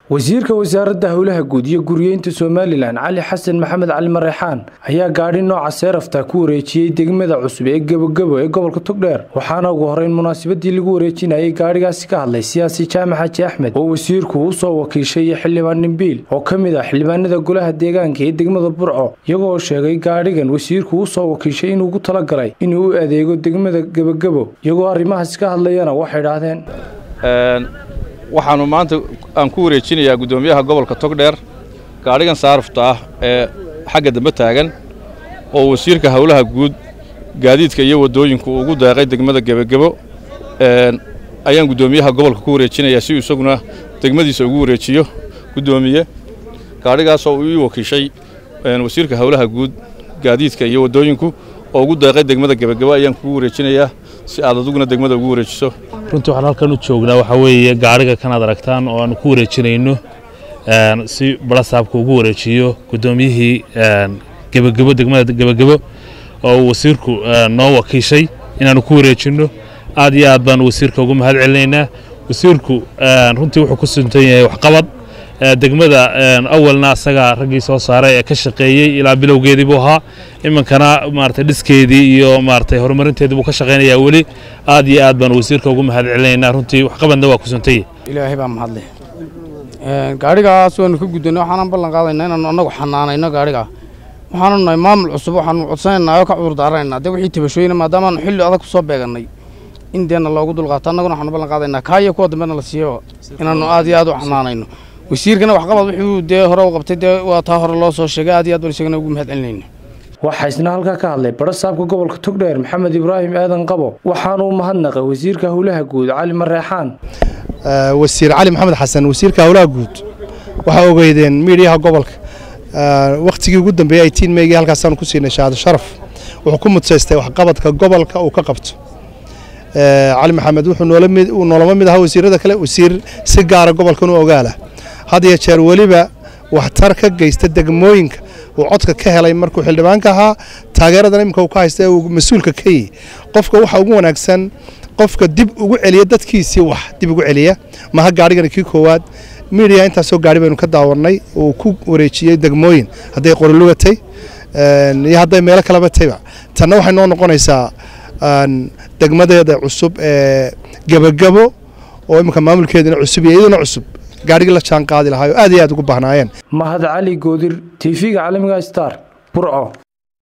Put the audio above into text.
wasiirka wasaaradda howlaha guud iyo guriyeynta somalilan cali xasan maxamed cali mareexaan ayaa gaadhi nooca seerafta ku wareejiyey degmada cusub ee gebogebo ee gobolka togdheer waxaana ugu horeyn munaasabadii lagu wareejinayay gaadhigaasi ka hadlay siyaasi jaamac xaji axmed oo wasiirku u soo wakiishay xildhibaan nimbiil oo ka mid ah xildhibaanada golaha deegaanka ee degmada burco iyagoo sheegay gaadhigan wasiirku u soo wakiishay inuu ugu talagalay inuu u adeego degmada gebogebo iyagoo arrimahaas ka hadlayana waxay idhaahdeen waxaanu maanta aan ku wareejinayaa guddoomiyaha gobolka togdheer gaadhigan saarafta ah ee xagga dambe taagan oo wasiirka howlaha guud gaadiidka iyo waddooyinku ugu deeqay degmada gebogebo ayaan guddoomiyaha gobolka ku wareejinayaa si uu isaguna degmadiisa ugu wareejiyo guddoomiye gaadhigaasoo uu ii wakiishay wasiirka howlaha guud gaadiidka iyo waddooyinku oo ugu deeqay degmada gebogebo ayaan kugu wareejinayaa si aad aduguna degmada ugu wareejiso runtii waxaan halkan u joognaa waxaa weeye gaadhiga kanaad aragtaan oo aanu ku wareejinayno si barasaabka ugu wareejiyo guddoomiyihii gebogebo degmada gebogebo oo wasiirku noo wakiishay inaanu ku wareejinno aad iyo aad baanu wasiirka ugu mahad celinaynaa wasiirku runtii wuxuu ku suntan yahay waxqabad degmada awalna asagaa raggii soo saaray ee ka shaqeeyey ilaa bilowgeedii buu ahaa iminkana maarata dhiskeedii iyo maarata horumarinteedii buu ka shaqaynayaa weli aad iyo aad baanu wasiirka ugu mahad celinaynaa runtii waxqabadna waa ku suntay ilaahay baa mahadle gaadhigaas waanu ka guddanay waxaanan ballan qaadaynaa inaanu annagu xanaanayno gaadhigaa waxaanu nahay maamul cusub waxaanu codsanaynaa oo ka cudur daaranaynaa dee wixii tabashooyina maadaamaanu xilli adag ku soo beegannay in deenna loogu dulqaato annaguna waxaanu ballan qaadaynaa kaa iyo kuwa dambena la siiyo inaannu aad iyo aad u xanaanayno wasiirkana waxqabad wuxuu dee hore u qabtay dee waa taa hore loo soo sheegay aad iyo aad baan isagana ugu mahad celinayna waxaa isna halkaa ka hadlay barasaabka gobolka togdheer maxamed ibraahim aadan qabo waxaanuu mahadnaqay wasiirka howlaha guud cali mareexaan wasiir cali maxamed xasan wasiirka howlaha guud waxaa ogeydeen miidhiyaha gobolka wakhtigii ugu dambeeyey aytiin meygii halkaasaanu ku siinay shahaado sharaf wuxuu ku mudsaystay waxqabadka gobolka uu ka qabto cali maxamed wuxuu noolama mid ahaa wasiirada kale wasiir si gaara gobolkan u ogaala had iyo jeer weliba waxtar ka geysta degmooyinka uu codka ka helay markuu xildhibaanka ahaa taageeradan iminka uu ka haysta ee uu mas-uulka ka yihi qofka waxa ugu wanaagsan qofka dib ugu celiya dadkiisii wax dib ugu celiya maha gaadhigani kii koowaad miidiya intaasoo gaadhi baynu ka daawarnay uu ku wareejiyey degmooyin hadday qorilugatay iyo hadday meelo kaleba tayba tanna waxay noo noqonaysaa degmadeeda cusub ee gebogebo oo iminka maamulkeedina cusub iyo iyaduna cusub gaadhigii la jaan qaadi lahaa oo aad iyo aad ugu baahnaayeen mahad cali goodir tv-ga caalamiga star burco